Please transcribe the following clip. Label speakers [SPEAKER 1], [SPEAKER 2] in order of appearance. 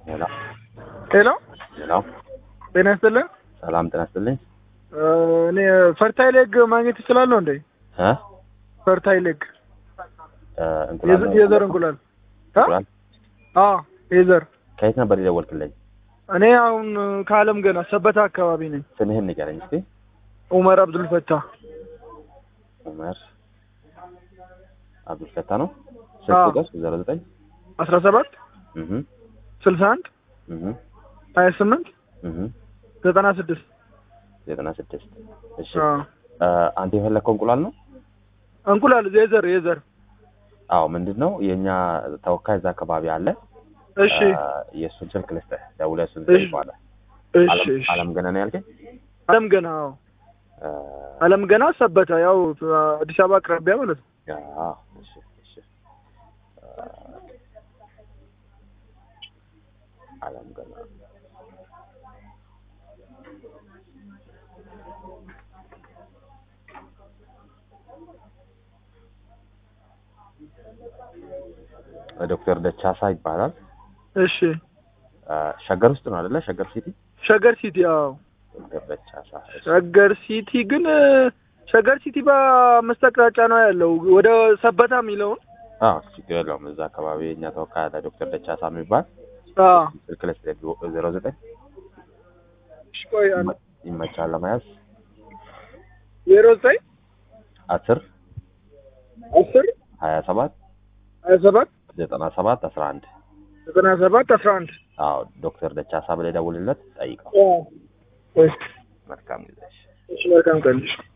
[SPEAKER 1] ሄሎ
[SPEAKER 2] ሄሎ
[SPEAKER 1] ሄሎ፣
[SPEAKER 2] ጤና ይስጥልን።
[SPEAKER 1] ሰላም ጤና ይስጥልኝ።
[SPEAKER 2] እ እኔ ፈርታይል ኤግ ማግኘት እችላለሁ እንዴ?
[SPEAKER 1] እ
[SPEAKER 2] ፈርታይል ኤግ
[SPEAKER 1] እ እንቁላል ነው?
[SPEAKER 2] የዘር እንቁላል እ?
[SPEAKER 1] እንቁላል
[SPEAKER 2] አዎ የዘር
[SPEAKER 1] ከየት ነበር የደወልክልኝ?
[SPEAKER 2] እኔ አሁን ከአለም ገና ሰበታ አካባቢ ነኝ።
[SPEAKER 1] ስምህን ንገረኝ እስኪ።
[SPEAKER 2] ኡመር አብዱል ፈታ
[SPEAKER 1] ኡመር አብዱል ፈታ ነው። ስልክ
[SPEAKER 2] አዎ።
[SPEAKER 1] ቁጥር ዜሮ ዘጠኝ
[SPEAKER 2] አስራ ሰባት
[SPEAKER 1] እህ
[SPEAKER 2] ስልሳ አንድ
[SPEAKER 1] እህ
[SPEAKER 2] ሀያ ስምንት
[SPEAKER 1] እህ
[SPEAKER 2] ዘጠና ስድስት
[SPEAKER 1] ዘጠና ስድስት እሺ።
[SPEAKER 2] አዎ።
[SPEAKER 1] እ አንተ የፈለግከው እንቁላል ነው?
[SPEAKER 2] እንቁላል የዘር የዘር
[SPEAKER 1] አዎ። ምንድን ነው የእኛ ተወካይ እዛ አካባቢ አለ።
[SPEAKER 2] እሺ
[SPEAKER 1] እ የእሱን ስልክ ልስጥህ፣ ደውለህ እሱን
[SPEAKER 2] እሺ።
[SPEAKER 1] ትጠይቀዋለህ።
[SPEAKER 2] እሺ
[SPEAKER 1] አለም-
[SPEAKER 2] እሺ
[SPEAKER 1] አለም ገና ነው ያልከኝ?
[SPEAKER 2] አለም ገና አዎ
[SPEAKER 1] እ
[SPEAKER 2] አለም ገና ሰበታ ያው አዲስ አበባ አቅራቢያ ማለት ነው።
[SPEAKER 1] አዎ፣ እሺ፣ እሺ። እ አለም ገና ዶክተር ደቻሳ ይባላል።
[SPEAKER 2] እሺ
[SPEAKER 1] እ ሸገር ውስጥ ነው አይደለ? ሸገር ሲቲ
[SPEAKER 2] ሸገር ሲቲ አዎ
[SPEAKER 1] ዶክተር ደቻሳ እሺ።
[SPEAKER 2] ሸገር ሲቲ ግን እ ሸገር ሲቲ በአምስት አቅጣጫ ነው ያለው ወደ ሰበታ የሚለውን
[SPEAKER 1] አዎ ችግር የለውም። እዛ አካባቢ የእኛ ተወካይ አለ ዶክተር ደቻሳ የሚባል
[SPEAKER 2] አዎ
[SPEAKER 1] ስልክ ላይ ዜሮ ዘጠኝ
[SPEAKER 2] እሺ ቆይ አንድ
[SPEAKER 1] ይመቻል ለመያዝ
[SPEAKER 2] ዜሮ ዘጠኝ
[SPEAKER 1] አስር
[SPEAKER 2] አስር
[SPEAKER 1] ሀያ ሰባት
[SPEAKER 2] ሀያ ሰባት
[SPEAKER 1] ዘጠና ሰባት አስራ አንድ
[SPEAKER 2] ዘጠና ሰባት አስራ አንድ
[SPEAKER 1] አዎ ዶክተር ደቻሳ ብለህ ደውልለት ጠይቀው።
[SPEAKER 2] አዎ እሺ
[SPEAKER 1] መልካም ጊዜ። እሺ።
[SPEAKER 2] እሺ መልካም ቀን